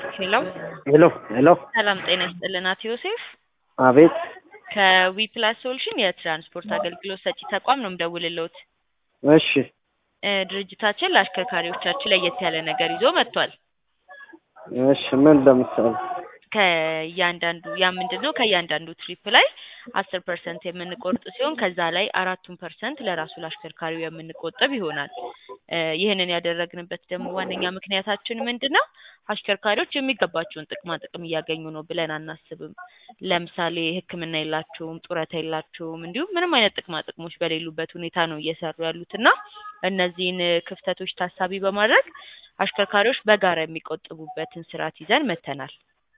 ሄሎ ሄሎ ሄሎ፣ ሰላም ጤና ይስጥልን አቶ ዮሴፍ አቤት። ከዊ ፕላስ ሶሉሽን የትራንስፖርት አገልግሎት ሰጪ ተቋም ነው የምደውልልዎት። እሺ እ ድርጅታችን ለአሽከርካሪዎቻችን ለየት ያለ ነገር ይዞ መጥቷል። እሺ፣ ምን ለምሳሌ? ከእያንዳንዱ ያ ምንድን ነው ከእያንዳንዱ ትሪፕ ላይ አስር ፐርሰንት የምንቆርጥ ሲሆን ከዛ ላይ አራቱን ፐርሰንት ለራሱ ለአሽከርካሪው የምንቆጥብ ይሆናል። እ ይህንን ያደረግንበት ደግሞ ዋነኛ ምክንያታችን ምንድን ነው? አሽከርካሪዎች የሚገባቸውን ጥቅማ ጥቅም እያገኙ ነው ብለን አናስብም። ለምሳሌ ሕክምና የላቸውም፣ ጡረታ የላቸውም፣ እንዲሁም ምንም አይነት ጥቅማ ጥቅሞች በሌሉበት ሁኔታ ነው እየሰሩ ያሉት እና እነዚህን ክፍተቶች ታሳቢ በማድረግ አሽከርካሪዎች በጋራ የሚቆጥቡበትን ስርዓት ይዘን መጥተናል።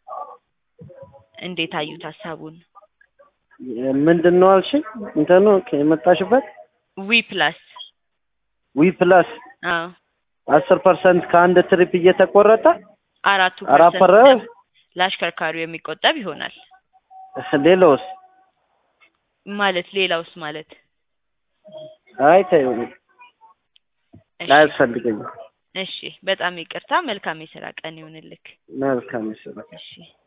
እንዴት አዩት ሀሳቡን? ምንድን ነው አልሽኝ? እንትኑ የመጣሽበት ዊ ፕላስ ዊ ፕላስ አዎ አስር ፐርሰንት ከአንድ ትሪፕ እየተቆረጠ አራቱ አራት ፐርሰንት ፐረ- ለአሽከርካሪው የሚቆጠብ ይሆናል ሌላውስ? ማለት ሌላውስ ማለት አይ ተይው፣ እሺ አያስፈልገኝም። እሺ በጣም ይቅርታ መልካም የስራ ቀን ይሁንልክ መልካም ይስራ። እሺ